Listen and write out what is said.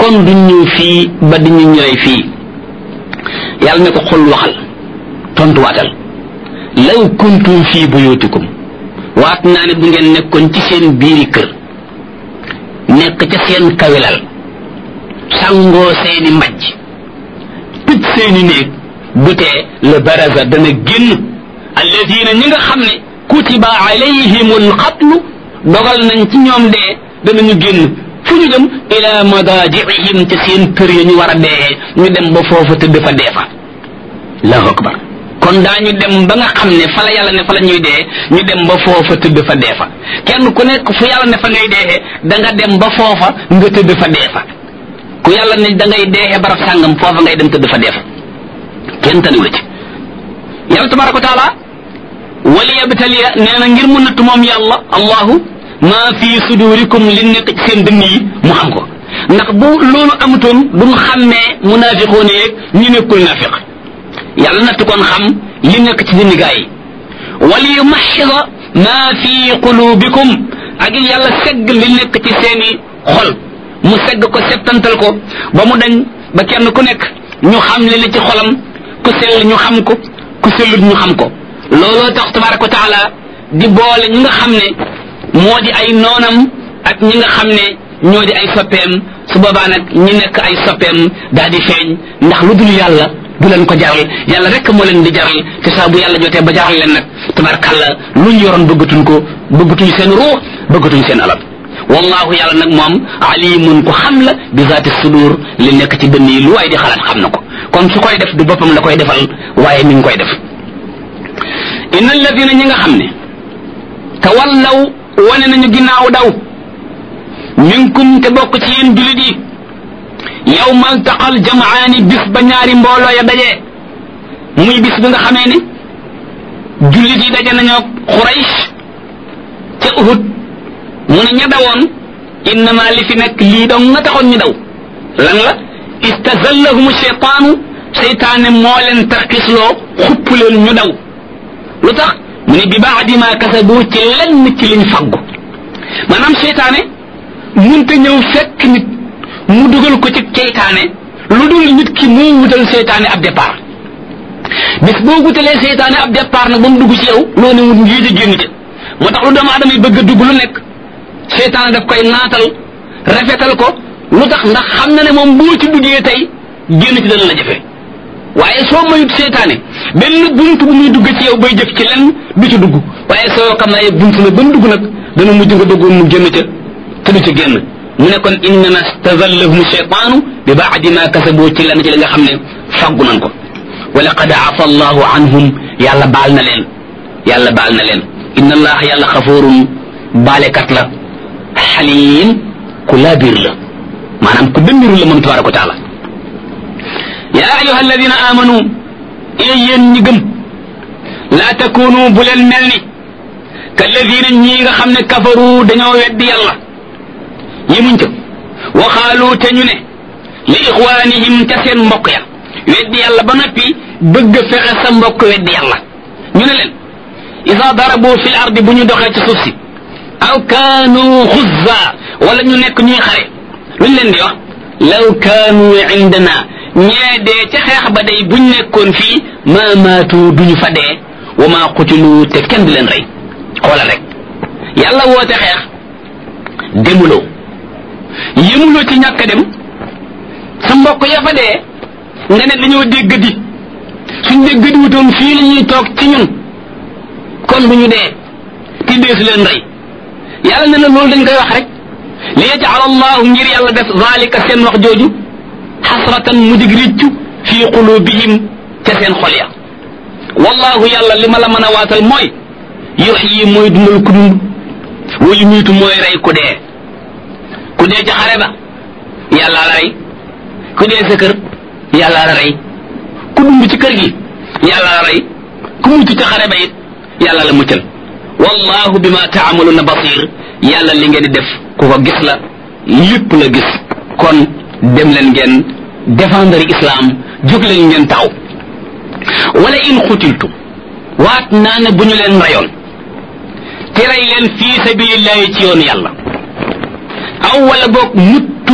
kon duñ ñëw fii ba di ñu ñëwee fii yàlla ne ko xul waxal tontuwaatal law kuntum fii buyutikum waat naa ne bu ngeen nekkoon ci seen biiri kër nekk ca seen kawilal sangoo seeni mbajj tëj seeni néeg du tee le baraza dana génn alladina ñi nga xam ne kutiba alayhimul xatlu dogal nañ ci ñoom dee danañu génn fu ñu dem ila madajiihim ca seen kër ya ñu war a dee ñu dem ba foofa tëdd fa dee fa allahu akbar kon daañu dem ba nga xam ne fa la yàlla ne fa la ñuy dee ñu dem ba foofa tëdd fa dee fa kenn ku nekk fu yàlla ne fa ngay dee da nga dem ba foofa nga tëdd fa dee fa ku yàlla ne da ngay dee barab sàngam foofa ngay dem tëdd fa dee fa kenn taniwu la ci yàlla tabaraka wa taala wali yabtaliya nee na ngir mu natt moom yàlla allahu maa fi sudurikum li nekk ci seen dënn yi mu xam ko ndax bu loolu amutoon duñ xàmmee munaafiqoon yeeg ñu nekkul naafiq yàlla natt kon xam li nekk ci dënn gaa yi wali yumaxida maa fi qulubikum ak yàlla segg li nekk ci seeni xol mu segg ko settantal ko ba mu dañ ba kenn ku nekk ñu xam li ne ci xolam ku sell ñu xam ko ku sellut ñu xam ko looloo tax tabaraka wa taala di boole ñi nga xam ne moo di ay noonam ak ñi nga xam ne ñoo di ay soppeem su boobaa nag ñi nekk ay soppeem daal di feeñ ndax lu dul yàlla du leen ko jaral yàlla rek moo leen di jaral te saa bu yàlla jotee ba jaral leen nag tabarakàlla lu ñu yoroon bëggatuñ ko bëggatuñ seen ruux bëggatuñ seen alal wallahu yàlla nag moom alimun ko xam la bi zaati sudur li nekk ci dënn yi lu waay di xalaat xam na ko kon su koy def du boppam la koy defal waaye mi ngi koy def inna alladina ñi nga xam ne tawallaw wane nañu ginnaaw daw minkum te bokk ci yéen julit yi yawma altaqal jamaani bis ba ñaari mbooloo ya dajee muy bis bi nga xamee ne julit yi daje nañoo xuraysh ca uhud mu ne ña dawoon innama li fi nekk lii dong nga taxoon ñu daw lan la istazallahum cheytaanu seytaane moo leen tarkisloo xupp leen ñu daw lu tax mu ne bi baadi ma kasabu ci lenn ci liñ faggu maanaam seytaane munte ñëw fekk nit mu dugal ko ci seytaane lu dul nit ki moo wutal seytaane ab départ bis boo wutalee seytaane ab départ nag ba mu dugg ci yow loo ne wut ngii di génn ca moo tax lu doomu aadama yi bëgg a dugg lu nekk seytaane daf koy naatal rafetal ko lu tax ndax xam na ne moom boo ci duggee tey génn ci dana la jafe waaye soo mayut seytaane benn bunt bu muy dugg ci yow bay jëf ci lenn du ci dugg waaye soo xam naa bunt la ba mu dugg nag dana mujj nga duggoon mu génn ca te du ca génn mu ne kon innama stazallahum cheytaanu bi baadi ma kasaboo ci lenn ci li nga xam ne faggu nan ko wa laqad afa allahu anhum yàlla baal na leen yàlla baal na leen inna allaha yàlla xafoorun baalekat la xaliim ku laabiir la maanaam ku dëmbiru la moom tabaraka wa taala yaa ayuha alladina amanu ee yéen ñi gëm laa takunu bu leen mel ni kalladina ñii nga xam ne kafaru dañoo weddi yàlla yemuñ ca waxaalu te ñu ne li ixwaanihim ca seen mbokk ya weddi yàlla ba noppi bëgg fexe sa mbokk weddi yàlla ñu ne leen isa darabu fil ardi bu ñu doxee ci suuf si aw kaanu xuzza wala ñu nekk ñuy xare luñ leen di wax law kaanu indana ñee dee ca xeex ba day buñ nekkoon fii ma maatu duñu fa dee wa ma qutilu te kenn di leen rey xoolal rek yàlla woote xeex demuloo yëmuloo ci ñàkk dem sa mbokk ya fa dee nga ne dañoo dégg di suñ dégg di wutoon fii la ñuy toog ci ñun kon bu ñu dee ti dee su leen rey yàlla ne na loolu dañ koy wax rek li yajal allahu ngir yàlla def zalika seen wax jooju xasratan mu dig réccu fii qulubihim ca seen xol ya wallahu yàlla li ma la mën a waatal mooy yuxyi mooy dundal ku dund wa yumiitu mooy rey ku dee ku dee ca xare ba yàlla la rey ku dee sa kër yàlla la rey ku dund ci kër gi yàlla la rey ku mucc ca xare ba it yàlla la muccal wallahu bima taamaluna basir yàlla li ngeen di def ku ko gis la lépp la gis kon dem leen ngeen défendre islam jóg leen ngeen taxaw wala in xutiltum waat naa ne bu ñu leen rayoon te rey leen fii sabilillahi ci yoon yàlla aw wala boog mut